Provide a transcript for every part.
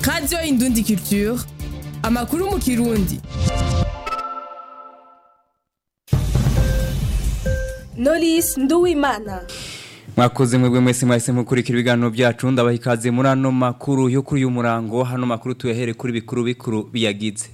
radiyo indundi culture amakuru mu kirundi Knowless Nduwimana mwakoze mwebwe mwese mwahise mukurikira ibiganiro byacu ndabaha ikaze muri ano makuru yo kuri uyu murango hano makuru tuyahere kuri bikuru bikuru biyagize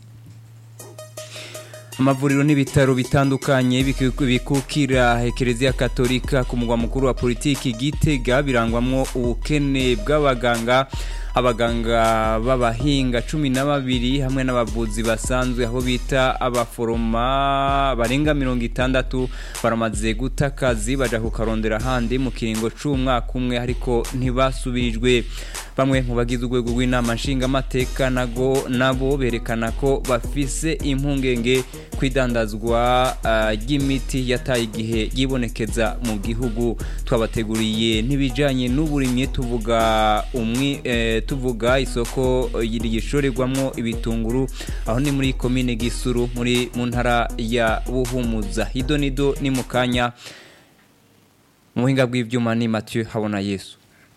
amavuriro n'ibitaro bitandukanye biku- bikukira ekereziya katolika ku mugwa mukuru wa politiki gitega birangwamwo ubukene bw'abaganga abaganga b'abahinga cumi na babiri hamwe n'abavuzi basanzwe aho bita abaforoma barenga mirongo itandatu baramaze guta akazi baja kukarondera ahandi mu kiringo c'umwaka umwe ariko ntibasubirijwe bamwe mu bagize urwego rw'inama nshingamateka nago nabo berekana ko bafise impungenge kwidandazwa ah, ry'imiti yataye igihe yibonekeza mu gihugu twabateguriye n'ibijanye n'uburimyi tuvuga umwi eh, tuvuga isoko ryishorerwamwo ibitunguru aho ni muri komine Gisuru muri mu ntara ya Buhumuza hido nido ni mu kanya mu buhinga bw'ivyuma ni Mathieu Habona Yesu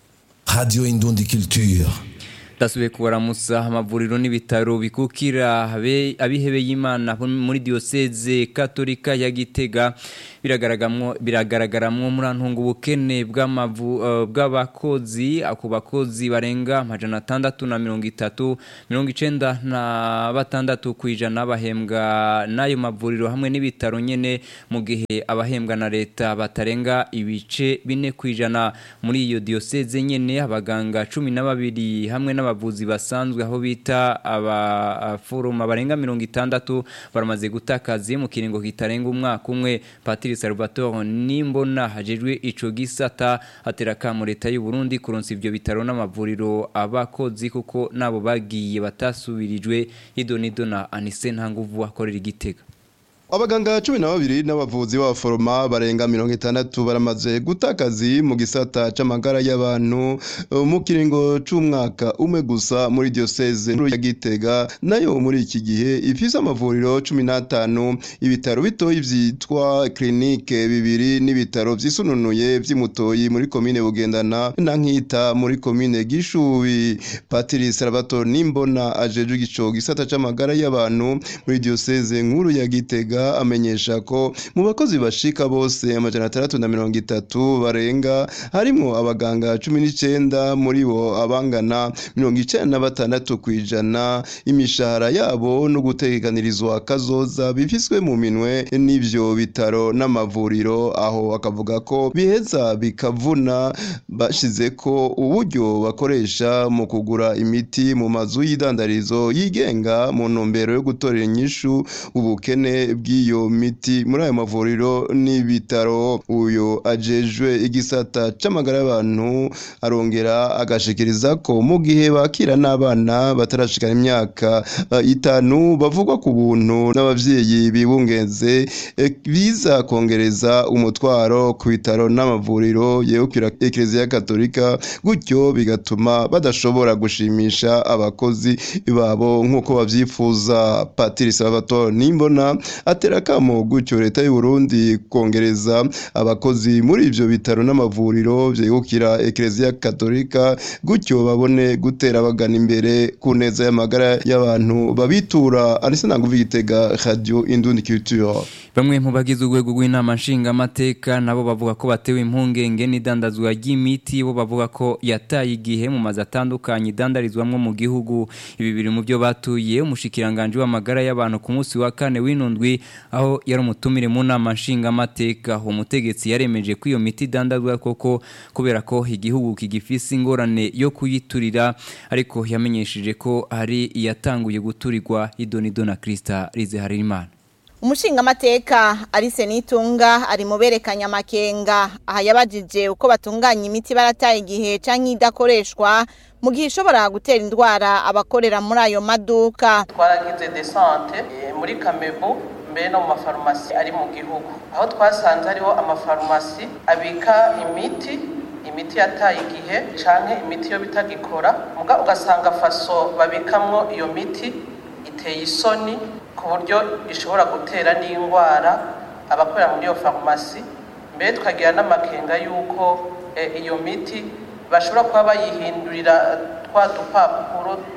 Radio Indundi Culture. dasubiye kubaramusa amavuriro n'ibitaro bikukira abe- abihebeye imana bo muri diyoseze katolika ya gitega biragaragaramwo biragaragaramwo muri antunga ubukene bw'amavu eh, bw'abakozi ako bakozi barenga amajana atandatu na mirongo itatu mirongo icenda na batandatu ku ijana bahembwa n'ayo mavuriro hamwe n'ibitaro nyene mu gihe abahembwa na leta batarenga ibice bine ku ijana muri iyo diyoseze nyene abaganga cumi na babiri hamwe n'abavuzi basanzwe aho bita abaforoma barenga mirongo itandatu baramaze guta akazi mu kiringo kitarenga umwaka umwe patiri salvatore nimbona hajejwe ico gisata atera kamo leta y'u Burundi kuronsa ivyo bitaro n'amavuriro abakozi kuko nabo bagiye batasubirijwe idonido na anise ntanguvu akorera igitega Abaganga cumi na babiri n'abavuzi b'abaforoma barenga mirongo itandatu baramaze guta akazi mu gisata c'amagara y'abantu eh, mu kiringo c'umwaka umwe gusa muri diocese nkuru ya Gitega nayo muri iki gihe ifise amavuriro cumi n'atanu ibitaro bitoyi vyitwa klinike bibiri n'ibitaro vyisununuye vy'imutoyi muri komine Bugendana na Nkita muri komine Gishubi Patiri Salvatore Nimbona ajejwe ico gisata c'amagara y'abantu muri diocese nkuru ya Gitega amenyesha ko mu bakozi bashika bose amajana atandatu na mirongo itatu barenga harimwo abaganga cumi n'icenda muri bo abangana mirongo icenda na batandatu kw'ijana imishahara yabo no gutekanirizwa kazoza bifiswe mu minwe n'ivyo bitaro n'amavuriro aho akavuga ko biheza bikavuna bashize ko uburyo bakoresha mu kugura imiti mu mazu y'idandarizo yigenga mu ntumbero yo gutorera inyishu ubukene bw'iyo miti muri ayo mavuriro n'ibitaro uyo ajejwe igisata c'amagara y'abantu arongera agashikiriza ko mu gihe bakira n'abana batarashikana imyaka eh, itanu bavugwa ku buntu n'abavyeyi bibungenze eh, biza kongereza umutwaro ku bitaro n'amavuriro yegukira ekereziya katolika gutyo bigatuma badashobora gushimisha abakozi babo nk'uko bavyifuza patiri salvatore nimbona atera akamo gutyo leta y'u Burundi kongereza abakozi muri ivyo bitaro n'amavuriro vyegukira ekereziya katolika gutyo babone gutera bagana imbere ku neza y'amagara y'abantu babitura anise nanguvi gitega radio indundi culture Bamwe mu bagize urwego rw'inama nshingamateka nabo bavuga ko batewe impungenge n'idandazwa ry'imiti bo bavuga ko yataye igihe mu mazu atandukanye idandarizwamwo mu gihugu ibi biri mu byo batuye umushikiranganje w'amagara y'abantu ku munsi wa kane w'inundwi aho yari umutumire mu nama nshingamateka umutegetsi yaremeje ko iyo miti idandazwa koko kubera ko igihugu kigifise ingorane yo kuyiturira ariko yamenyesheje ko hari iyatanguye guturirwa idonido na Krista Rizeharimana umushingamateka arise nitunga ari mu berekanya amakenga aha yabajije uko batunganya imiti barataye igihe canke idakoreshwa mu gihe ishobora gutera indwara abakorera muri ayo maduka twaragize desante eh, muri kamebu mbere no mu mafarumasi ari mu gihugu aho twasanze hariho amafarumasi abika imiti imiti yataye igihe canke imiti yo bitagikora muga ugasanga faso babikamwo iyo miti iteye isoni ku buryo ishobora gutera n'indwara abakorera muri iyo farumasi mbere tukagira n'amakenga y'uko eh, iyo miti bashobora kuba bayihindurira twa dupapuro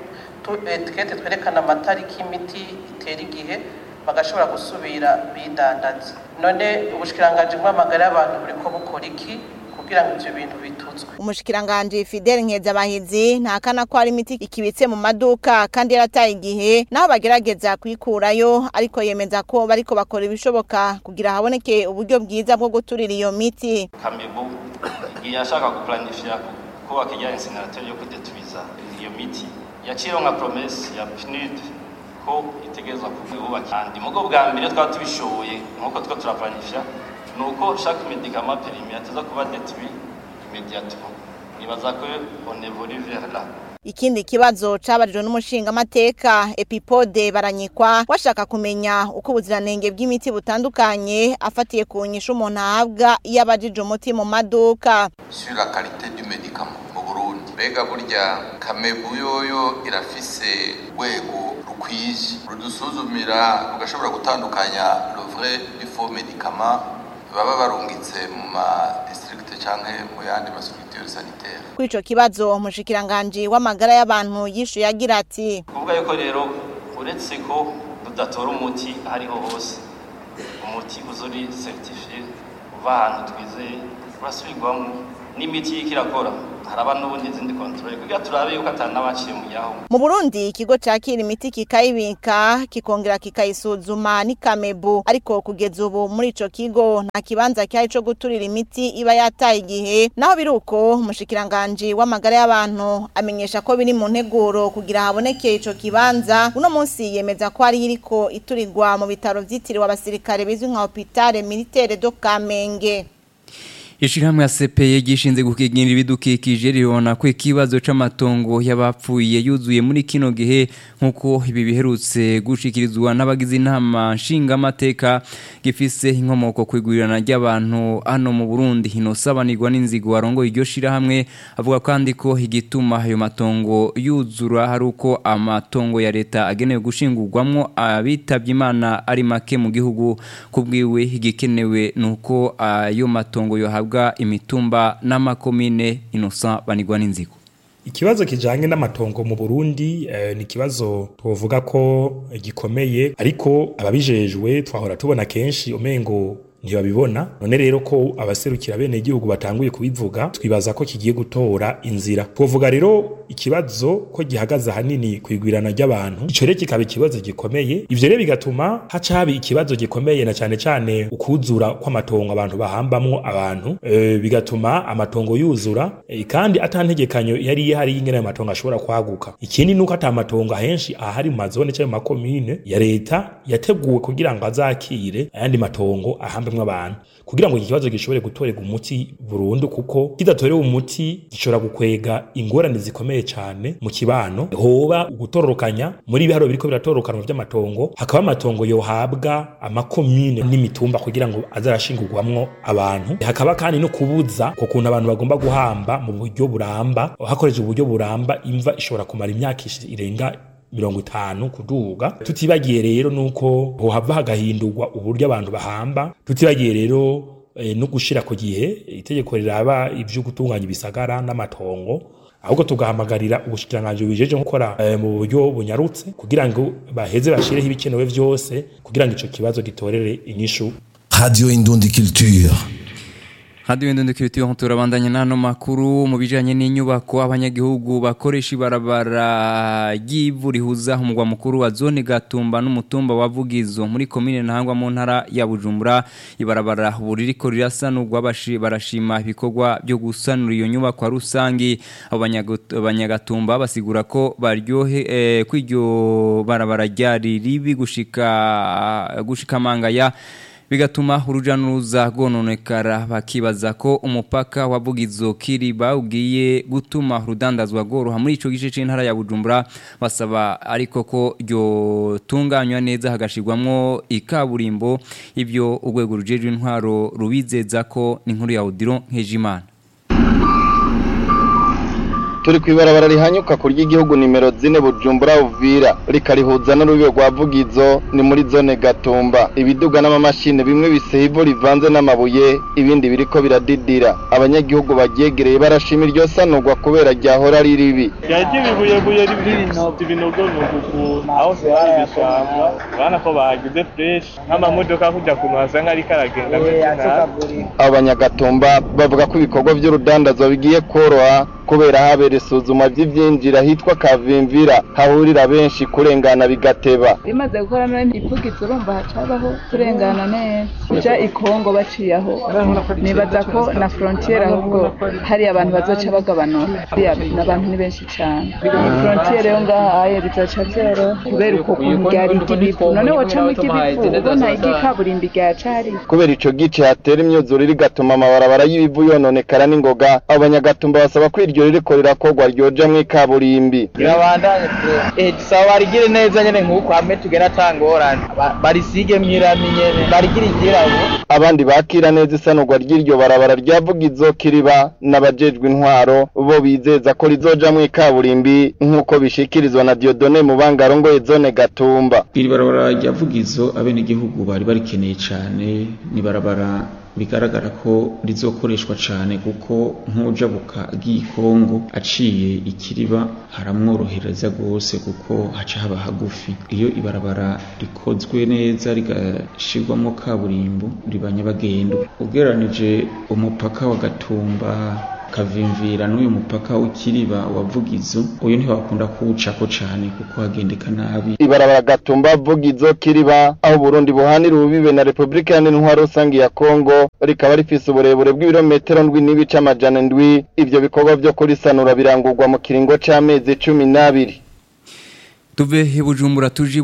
utu etikete twerekana amatariki y'imiti itera igihe bagashobora gusubira bidandaza none ubushikiranganje bw'amagara y'abantu buriko bukora iki kugira ngo ivyo bintu bituzwe umushikiranganje Fidel Nkezabahizi ntakana ko hari imiti ikibitse mu maduka kandi yarataye igihe naho bagerageza kuyikurayo ariko yemeza ko bariko bakora ibishoboka kugira haboneke uburyo bwiza bwo guturira iyo miti kamebu igihe yashaka guplanifya kubaka ijya incinerateur yo kudetubiza iyo miti yaciyeho nka promesse ya PNUD ko itegerezwa kubaka kandi mugo bwa mbere twaba tubishoboye nk'uko two turaplanifya ni uko chaque médicament périmé ateza kuba détruit immédiatement nibaza ko on évolue vers là Ikindi kibazo cabarijwe n'umushingamateka Epipode baranyikwa washaka kumenya uko ubuziranenge bw'imiti butandukanye afatiye ku nyishu umuntu ahabwa iyo abajije umuti mu maduka sur la qualité du médicament mu Burundi mbega burya kamebu yoyo irafise rwego rukwije rudusuzumira rugashobora gutandukanya le vrai du faux médicament baba barungitse mu ma district canke mu yandi ma structure sanitaire kuri ico kibazo umushikiranganje w'amagara y'abantu yishuye agira ati kuvuga yuko rero uretse ko tudatora umuti aho ariho hose umuti uza uri certifiye uva ahantu twizeye urasubirwamo n'imiti y'iko irakora haraba n'ubundi izindi kontrole kugira turabe yuko atanabaciye mu yaho mu Burundi ikigo cakira imiti kikayibika kikongera kikayisuzuma ni Kamebu ariko kugeza ubu muri ico kigo nta kibanza cyari co guturira imiti iba yataye igihe naho biruko umushikiranganje w'amagara y'abantu amenyesha ko biri mu nteguro kugira haboneke ico kibanza uno munsi yemeza ko ari iriko iturirwa mu bitaro vyitiriwe abasirikare bizwi nka hôpital militaire do Kamenge Ishirahamwe ya CPE gishinze gukigira ibidukikije ribona ko ikibazo c'amatongo y'abapfuye yuzuye muri kino gihe nkuko ibi biherutse gushikirizwa n'abagize inama nshinga amateka gifise inkomoko kwigurirana ry'abantu hano mu Burundi hinosabanirwa n'inzigo warongo iryo shirahamwe avuga kandi ko igituma ayo matongo yuzura hari uko amatongo ya leta agenewe gushingurwamwo abitavye Imana ari make mu gihugu kubwiwe igikenewe nuko ayo matongo yo habwa imitumba n'amakomine inosa banigwa n'inzigo Ikibazo kijanye n'amatongo mu Burundi eh, ni kibazo tuvuga ko gikomeye ariko ababijejwe twahora tubona kenshi umengo ntibabibona none rero ko abaserukira bene igihugu batanguye kubivuga twibaza ko kigiye gutora inzira twovuga rero ikibazo ko gihagaze ahanini kwigwirana ry'abantu ico rero kikaba ikibazo gikomeye ivyo rero bigatuma haca haba ikibazo gikomeye na cane cane ukuzura kw'amatongo abantu bahambamwo abantu e, bigatuma amatongo yuzura e, kandi atantegekanyo yari ihari y'ingene ayo matongo ashobora kwaguka ikindi nuko ata matongo ahenshi ahari mu mazone canke mu makomine ya leta yateguwe kugira ngo azakire ayandi matongo ahambe abantu kugira ngo iki kibazo gishobore gutorerwa umuti burundu kuko kidatorewe umuti gishobora gukwega ingorane zikomeye cyane mu kibano hoba gutororokanya muri ibiharo biriko biratororokana by'amatongo hakaba amatongo yohabwa amakomine n'imitumba kugira ngo azarashingurwamwo abantu hakaba kandi no kubuza ko kuntu abantu bagomba guhamba mu buryo buramba hakoresheje uburyo buramba imva ishobora kumara imyaka irenga mirongo itanu kuduga tutibagiye rero nuko hohava hagahindurwa uburyo abantu bahamba tutibagiye rero e, no gushira ku gihe itegeko riraba ivyo gutunganya ibisagara n'amatongo ahubwo tugahamagarira ubushikiranganje bijeje gukora e, mu buryo bunyarutse kugira ngo baheze bashireho ibikenewe vyose kugira ngo ico kibazo gitorere inyishu Radio Indundi Culture. Radio Indundi Culture turabandanya nano makuru mu bijanye n'inyubako abanyagihugu bakoresha ibarabara ry'ivu rihuza umugwa mukuru wa zone Gatumba n'umutumba wa Vugizo muri commune Ntangwa mu ntara ya Bujumbura ibarabara buririko rirasanurwa bashi barashima ibikorwa byo gusanura iyo nyubako rusangi abanyagatumba basigura ko baryohe eh, kwiryo barabara ryari ribi gushika gushika mangaya bigatuma uruja n'uruza rwononekara bakibaza ko umupaka wa Bugizo Kiriba ugiye gutuma urudandazwa rworoha muri ico gice c'intara ya Bujumbura basaba ariko ko ryo tunganywa neza hagashirwamwo ikaburimbo ivyo urwego rujejwe intwaro rubizeza ko ni nkuru ya Odilo Nkejimana turi ku ibarabara rihanyuka ku ry'igihugu nimero zine bujumbura uvira rikarihuza n'urubibe rwa vugizo ni muri zone gatumba ibiduga n'amamashini bimwe biseye ivu rivanze n'amabuye ibindi biriko biradidira abanyagihugu baryegereye barashima iryo sanurwa kubera ryahora ari ribi yaje ibibuyebuye ibinogonogo ukuntu aho se hari ibishanga urabona ko bahagize fresh nk'amamodoka kujya kuntu hasanga ariko aragenda abo banyagatumba bavuga ko ibikorwa by'urudandazwa bigiye koroha kubera habera isuzuma ry'ibyinjira hitwa kavimvira hahurira benshi kurengana bigateba bimaze gukora none ipfugitse urumva hacabaho kurengana neza uja ikongo baciye aho nibaza ko na frontiere ahubwo hari abantu bazoca bagabanura n'abantu ni benshi cyane frontiere yo ngaha aye bizoca vyoroha kubera uko kuntu ryari iry'ibivu none wocamo iry'ibivu ubona iry'ikaburimbi ryacari kubera ico gice hatera imyuzure rigatuma amabarabara y'ibivu yononekara n'ingoga abo banyagatumba basaba ko iryo ririko rirakorwa ryojamwo ikaburimbi birabandanye eh tusaba barigire neza nyene nk'uko hamwe tugera atangorane barisige mwirami nyene barigire igirabo abandi bakira neza isanurwa ry'iryo barabara ryavugizo kiriba n'abajejwe intwaro bo bizeza ko rizojamwo ikaburimbi nk'uko bishikirizwa na Diodone Mubanga arongoye zone Gatumba iri barabara ryavugizo abenegihugu bari barikeneye cane ni barabara bigaragara ko rizokoreshwa cyane kuko nk'ujabuka agiye Kongo aciye ikiriba haramworohereza rwose kuko haca haba hagufi iyo ibarabara rikozwe neza rigashirwamo kaburimbo riba nyabagendwa ugereranije umupaka wa Gatumba kavimvira n'uyu mupaka w'ikiriba wa vugizo uyu ntibakunda kuwucako cyane kuko hagendeka nabi ibarabara gatumba vugizo kiriba aho Burundi buhanira ububibe na Republika Iharanira Intwaro Rusange ya Kongo rikaba rifise uburebure bw'ibirometero ndwi n'ibice amajana ndwi ivyo bikorwa vyo kurisanura birangurwa mu kiringo c'amezi cumi n'abiri tuve ibujumbura tuje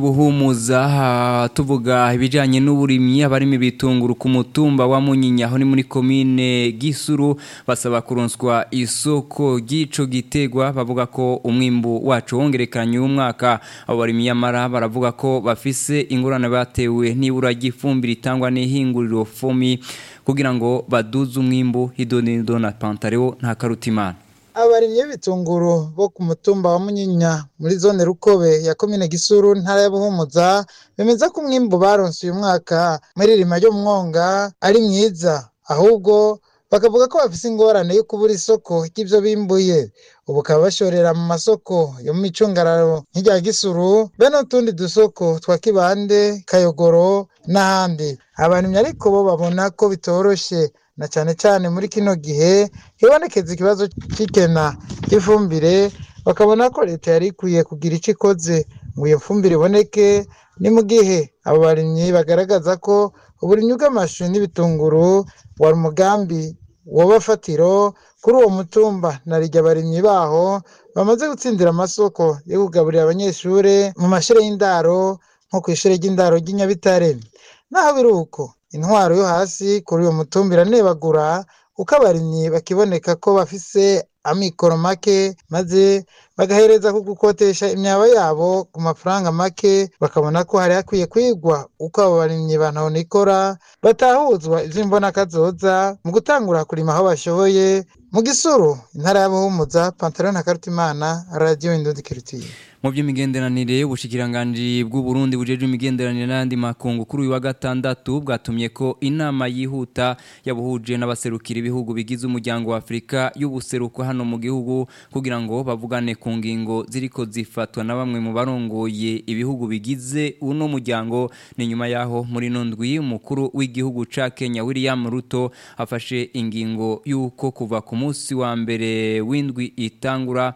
buhumuza tuvuga ibijyanye n'uburimyi abarimo ibitunguru ku mutumba wa munyinya aho ni muri komine gisuru basaba kuronswa isoko ry'ico gitegwa bavuga ko umwimbu wacu wongerekanye umwaka abo barimyi yamara baravuga ko bafise ingorane batewe n'ibura ry'ifumbire itangwa n'ihinguriro fomi kugira ngo baduze umwimbu hidonido na pantareo nta karutimana abarimyi b'ibitunguru bo ku mutumba wa munyinya muri zone rukobe ya komine gisuru ntara ya buhumuza bemeza ko umwimbu baronse uyu mwaka muri rima ryo mwonga ari mwiza ahubwo bakavuga ko bafise ingorane yo kubura isoko ry'ivyo bimbuye ubu bakaba bashorera mu masoko yo mu micungararo nk'irya gisuru bene utundi dusoko twa kibande kayogoro n'ahandi abarimyi ariko bo babona ko bitoroshe na cyane cyane muri kino gihe hibonekeza ikibazo cy'ikena ry'ifumbire bakabona ko leta yari ikwiye kugira icyo ikoze ngo iyo fumbire iboneke ni mu gihe abo barimyi bagaragaza ko uburimyi bw'amashu n'ibitunguru wari umugambi w'abafatiro kuri uwo mutumba na rijya abarimyi baho bamaze gutsindira amasoko yo kugaburira abanyeshuri mu mashuri y'indaro nko ku ishuri ry'indaro ry'inyabitare naho biri uko intwaro yo hasi kuri uwo mutumba iranebagura uko abarimyi bakiboneka ko bafise amikoro make maze bagahereza ku gukotesha imyaba yabo ku mafaranga make bakabona ko hari hakwiye kwigwa uko abo barimyi bantahonikora batahuzwa ivy'imbonakazoza mu gutangura kurima aho bashoboye mu gisuru intara y'abuhumuza pantaro na karutimana radiyo indundi kirutiye mu by'imigenderanire ubushikiranganji bw'uburundi bujeje imigenderanire n'andi makungu kuri uyu wa gatandatu bwatumye ko inama yihuta yabuhuje n'abaserukira ibihugu bigize umuryango wa afurika y'ubuseruko hano mu gihugu kugira ngo bavugane ku ngingo ziriko zifatwa na bamwe mu barongoye ibihugu bigize uno muryango ni nyuma yaho muri nondwi umukuru w'igihugu ca Kenya William Ruto afashe ingingo y'uko kuva ku munsi wa mbere w'indwi itangura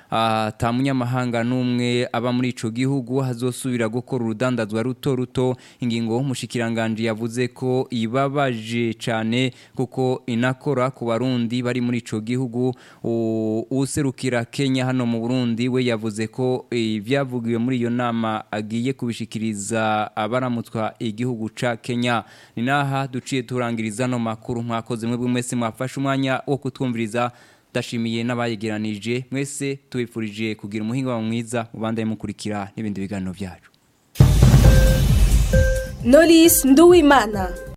ata munyamahanga n'umwe aba muri ico gihugu hazosubira gukora urudandazwa ruto ruto ingingo umushikiranganje yavuze ko ibabaje cyane kuko inakora ku barundi bari muri ico gihugu userukira Kenya hano mu Burundi we yavuze ko ibyavugiwe muri iyo nama agiye kubishikiriza abaramutswa igihugu ca Kenya ni naha duciye turangiriza no makuru mwakoze mwe mwese mwafashe umwanya wo kutwumviriza ndashimiye n'abayegeranije mwese tubifurije kugira umuhinga mwiza mubandaye mukurikira n'ibindi biganiro byacu Knowless Nduwimana